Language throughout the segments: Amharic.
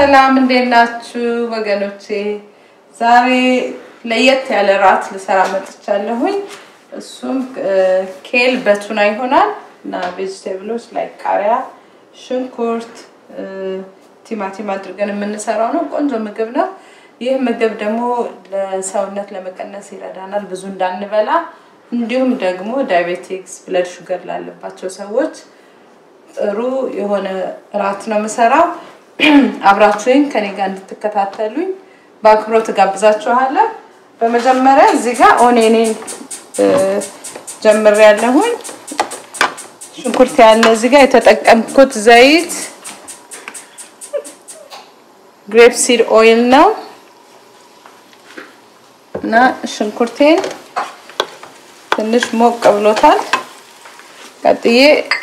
ሰላም እንዴት ናችሁ ወገኖቼ? ዛሬ ለየት ያለ ራት ልሰራ መጥቻለሁኝ። እሱም ኬል በቱና ይሆናል እና ቬጅቴብሎች ላይ ቃሪያ፣ ሽንኩርት፣ ቲማቲም አድርገን የምንሰራው ነው። ቆንጆ ምግብ ነው። ይህ ምግብ ደግሞ ለሰውነት ለመቀነስ ይረዳናል፣ ብዙ እንዳንበላ እንዲሁም ደግሞ ዳያቤቲክስ ብለድ ሹገር ላለባቸው ሰዎች ጥሩ የሆነ ራት ነው የምሰራው። አብራችሁኝ ከኔ ጋር እንድትከታተሉኝ በአክብሮት ጋብዛችኋለሁ። በመጀመሪያ እዚህ ጋር ኦኔኔን ጀምሬያለሁኝ። ሽንኩርት ያለ እዚህ ጋር የተጠቀምኩት ዘይት ግሬፕ ሲድ ኦይል ነው እና ሽንኩርቴን ትንሽ ሞቅ ብሎታል። ቀጥዬ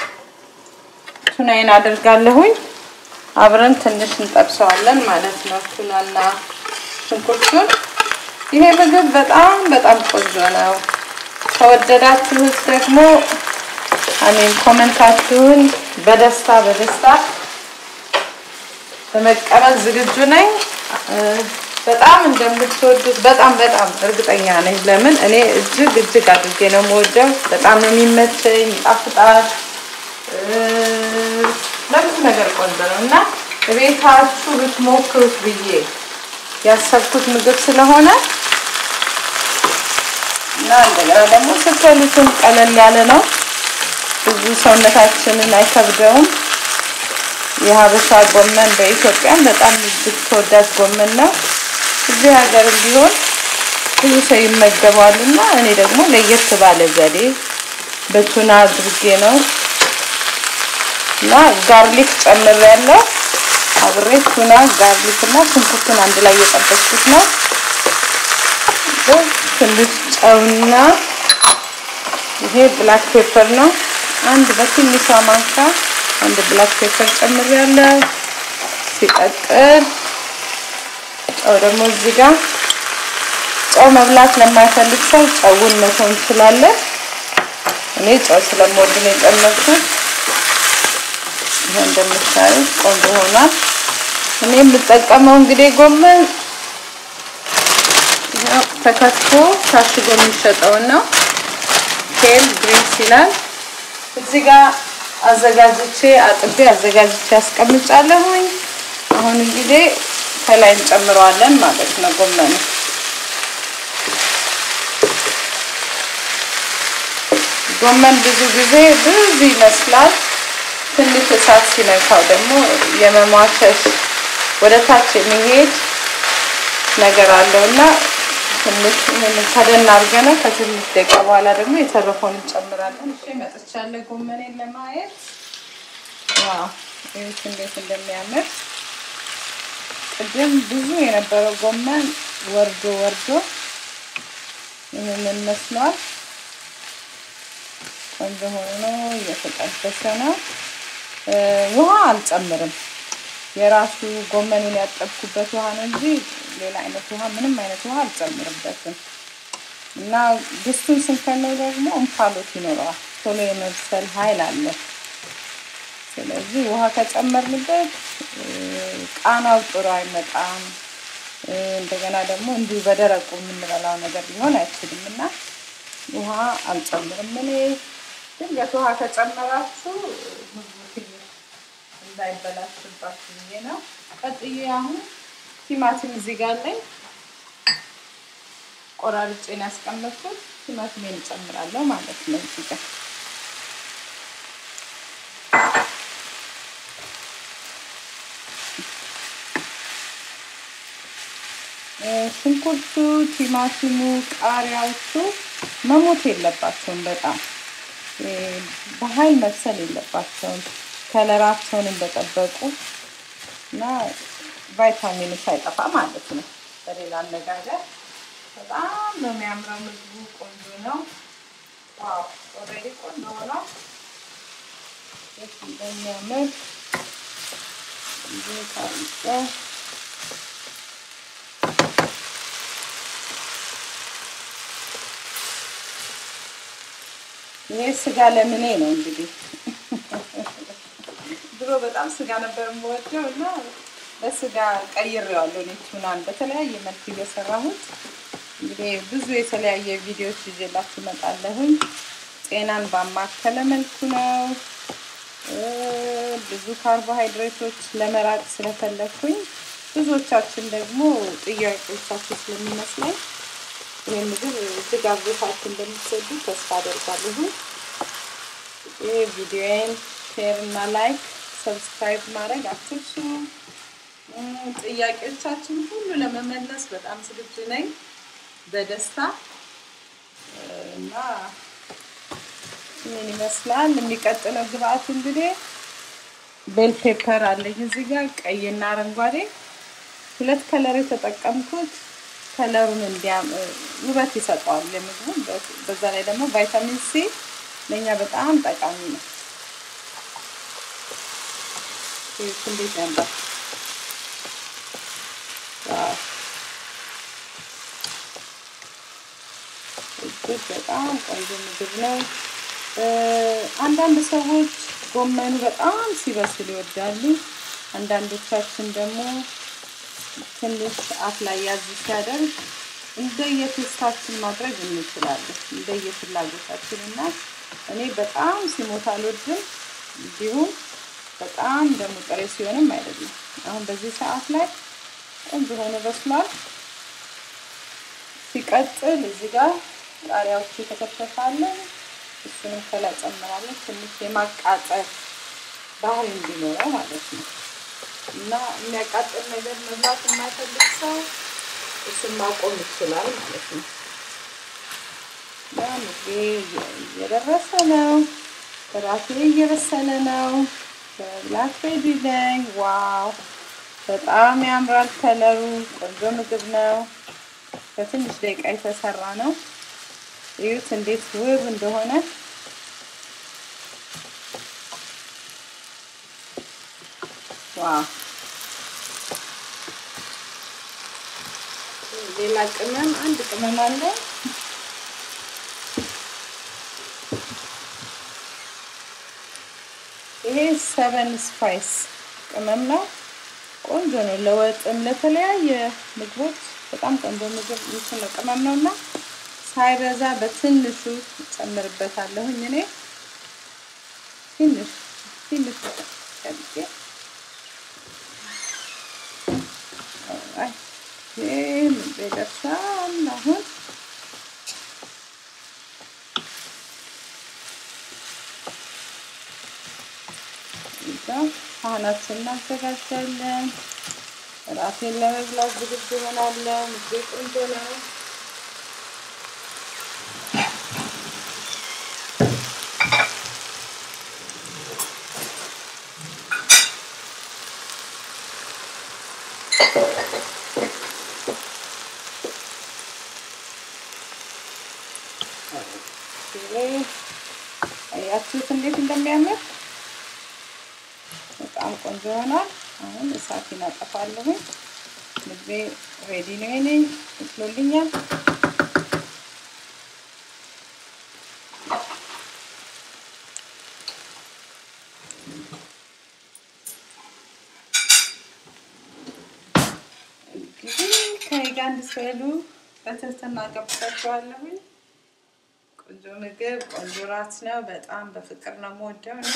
ቱናዬን አደርጋለሁኝ። አብረን ትንሽ እንጠብሰዋለን ማለት ነው። ቱናና ሽንኩርቱን። ይሄ ምግብ በጣም በጣም ቆንጆ ነው። ከወደዳችሁት ደግሞ አሜን ኮመንታችሁን በደስታ በደስታ በመቀበል ዝግጁ ነኝ። በጣም እንደምትወዱት በጣም በጣም እርግጠኛ ነኝ። ለምን እኔ እጅግ እጅግ አድርጌ ነው የምወደው። በጣም ነው የሚመቸኝ፣ ይጣፍጣል። ለብዙ ነገር ቆንጆ ነው እና ቤታችሁ ብትሞክሩት ብዬ ያሰብኩት ምግብ ስለሆነ እና እንደገና ደግሞ ስትበሉትም ቀለል ያለ ነው። ብዙ ሰውነታችንን አይከብደውም። የሀበሻ ጎመን በኢትዮጵያም በጣም እጅግ ተወዳጅ ጎመን ነው። እዚህ ሀገርም ቢሆን ብዙ ሰው ይመገባል እና እኔ ደግሞ ለየት ባለ ዘዴ በቱና አድርጌ ነው እና ጋርሊክ ጨምሬያለሁ። አብሬ ቱና ጋርሊክ እና ሽንኩርቱን አንድ ላይ እየጠበስኩት ነው። ትንሽ ጨውና ይሄ ብላክ ፔፐር ነው። አንድ በትንሿ ማንካ አንድ ብላክ ፔፐር ጨምሬያለሁ። ሲቀጥል ጨው ደግሞ እዚህ ጋር ጨው መብላት ለማይፈልግ ሰው ጨውን መተው እንችላለን። እኔ ጨው ስለምወድ ነው የጨመርኩት። ይሄ እንደምታዩት ቆንጆ ሆኗል። እኔ የምጠቀመው እንግዲህ ጎመን ያው ተከትፎ ታሽጎ የሚሸጠውን ነው። ኬል ግሪንስ ይላል። እዚህ ጋር አዘጋጅቼ አጥቤ አዘጋጅቼ ያስቀምጫለሁኝ። አሁን እንግዲህ ከላይ እንጨምረዋለን ማለት ነው ጎመኑ ጎመን ብዙ ጊዜ ብዙ ይመስላል። ትንሽ እሳት ሲነካው ደግሞ የመሟቸሽ ወደ ታች የሚሄድ ነገር አለው እና ትንሽ ይሄንን ከደን አድርገነው ከትንሽ ደቂቃ በኋላ ደግሞ የተረፈውን እንጨምራለን። እሺ መጥቻለሁ ጎመኔን ለማየት ዋው ይሄት እንዴት እንደሚያምር ቅድም ብዙ የነበረው ጎመን ወርዶ ወርዶ ይህንን መስሏል። ቆንጆ ሆኖ እየተጠበሰ ነው። ውሃ አልጨምርም። የራሱ ጎመኑን ያጠብኩበት ውሃ ነው እንጂ ሌላ አይነት ውሃ ምንም አይነት ውሃ አልጨምርበትም። እና ድስቱን ስንከነው ደግሞ እንፋሎት ይኖረዋል። ቶሎ የመብሰል ኃይል አለ። ስለዚህ ውሃ ከጨመርንበት ቃናው ጥሩ አይመጣም። እንደገና ደግሞ እንዲሁ በደረቁ የምንበላው ነገር ሊሆን አይችልም እና ውሃ አልጨምርም እኔ ድንገት ውሃ ከጨመራችሁ እንዳይበላሽባችሁ ብዬ ነው። ቀጥዬ አሁን ቲማቲም እዚህ ጋር ላይ ቆራርጬን ያስቀመጥኩት ቲማቲሜን እጨምራለሁ ማለት ነው እዚህ ጋር ሽንኩርቱ፣ ቲማቲሙ፣ ቃሪያዎቹ መሞት የለባቸውም በጣም በኃይል መብሰል የለባቸውም። ከለራቸውን እንደጠበቁ እና ቫይታሚኑ ሳይጠፋ ማለት ነው። በሌላ አነጋገር በጣም ነው የሚያምረው ምግቡ። ቆንጆ ነው። ዋው ኦልሬዲ ቆንጆ ሆኗል። ደስ እንደሚያምር ታሪቀ ይሄ ስጋ ለምኔ ነው እንግዲህ ድሮ በጣም ስጋ ነበር የምወደው እና በስጋ ቀይሬዋለሁ። እኔ ቱናን በተለያየ መልክ እየሰራሁት እንግዲህ ብዙ የተለያየ ቪዲዮዎች ይዤላችሁ እመጣለሁኝ። ጤናን ባማከለ መልኩ ነው። ብዙ ካርቦሃይድሬቶች ለመራቅ ስለፈለግኩኝ ብዙዎቻችን ደግሞ ጥያቄዎቻችሁ ስለሚመስለኝ ይህ ምግብ እጅግ አብዝታችሁ እንደምትወዱ ተስፋ አደርጋለሁ። ይህ ቪዲዮዬን ሼር እና ላይክ ሰብስክራይብ ማድረግ አትርሱ። ጥያቄዎቻችን ሁሉ ለመመለስ በጣም ዝግጁ ነኝ በደስታ እና ምን ይመስላል የሚቀጥለው ግብአት እንግዲህ ቤል ፔፐር አለኝ እዚህ ጋር ቀይና አረንጓዴ ሁለት ከለር የተጠቀምኩት ከለሩን እንዲያም ውበት ይሰጠዋል ለምግቡ። በዛ ላይ ደግሞ ቫይታሚን ሲ ለእኛ በጣም ጠቃሚ ነው። እንዴት ያምራል! እጅግ በጣም ቆንጆ ምግብ ነው። አንዳንድ ሰዎች ጎመኑ በጣም ሲበስል ይወዳሉ። አንዳንዶቻችን ደግሞ ትንሽ አፍ ላይ ያዝ ሲያደርግ እንደየቴስታችን ማድረግ እንችላለን፣ እንደየፍላጎታችን እና እኔ በጣም ሲሞት አልወድም፣ እንዲሁም በጣም ደግሞ ጥሬ ሲሆንም አይደለም። አሁን በዚህ ሰዓት ላይ ቆንጆ ሆኖ በስሏል። ሲቀጥል እዚህ ጋር ቃሪያዎቹ የተከተፋለን እሱንም ከላይ ጨምራለን። ትንሽ የማቃጠል ባህል እንዲኖረው ማለት ነው እና የሚያቃጥል ነገር መብላት የማይፈልግ ሰው እሱን ማቆም ይችላል ማለት ነው። ምግቤ እየደረሰ ነው። እራቴ እየበሰለ ነው። በብላክ ሬዲ ነኝ። ዋው በጣም ያምራል ከለሩ። ቆንጆ ምግብ ነው። በትንሽ ደቂቃ የተሰራ ነው። እዩት እንዴት ውብ እንደሆነ። ዋው ሌላ ቅመም አንድ ቅመም አለ። ይሄ ሰቨን ስፓይስ ቅመም ነው። ቆንጆ ነው። ለወጥም ለተለያየ ምግቦች በጣም ቆንጆ ምግብ እንትን ቅመም ነው እና ሳይበዛ በትንሹ ጨምርበታለሁኝ። እኔ ትንሽ ትንሽ ቀልጬ ይህ ይደርሳል አሁን ሳህናችን እናዘጋጃለን። እራቴን ለመብላት ዝግጁ ሆናለሁ። ምግቤ ቆንጆ ነው። አያችሁት እንዴት እንደሚያምር በጣም ቆንጆ ይሆናል። አሁን እሳቴን አጠፋለሁ። ምግቤ ሬዲ ነው። የኔ ይስሎልኛል። እንግዲህ ከኔ ጋር እንድትበሉ በትህትና ጋብዛችኋለሁኝ። ቆንጆ ምግብ፣ ቆንጆ ራት ነው። በጣም በፍቅር ነው የምወደው እኔ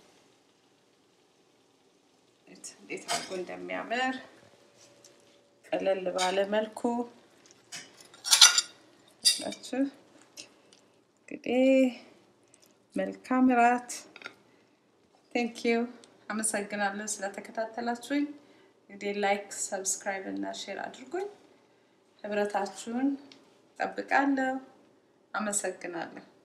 እንዴት አድርጎ እንደሚያምር ቀለል ባለ መልኩ ናችሁ። እንግዲህ መልካም ራት። ቴንክ ዩ አመሰግናለሁ ስለተከታተላችሁኝ። እንግዲህ ላይክ፣ ሰብስክራይብ እና ሼር አድርጉኝ። ህብረታችሁን ጠብቃለሁ። አመሰግናለሁ።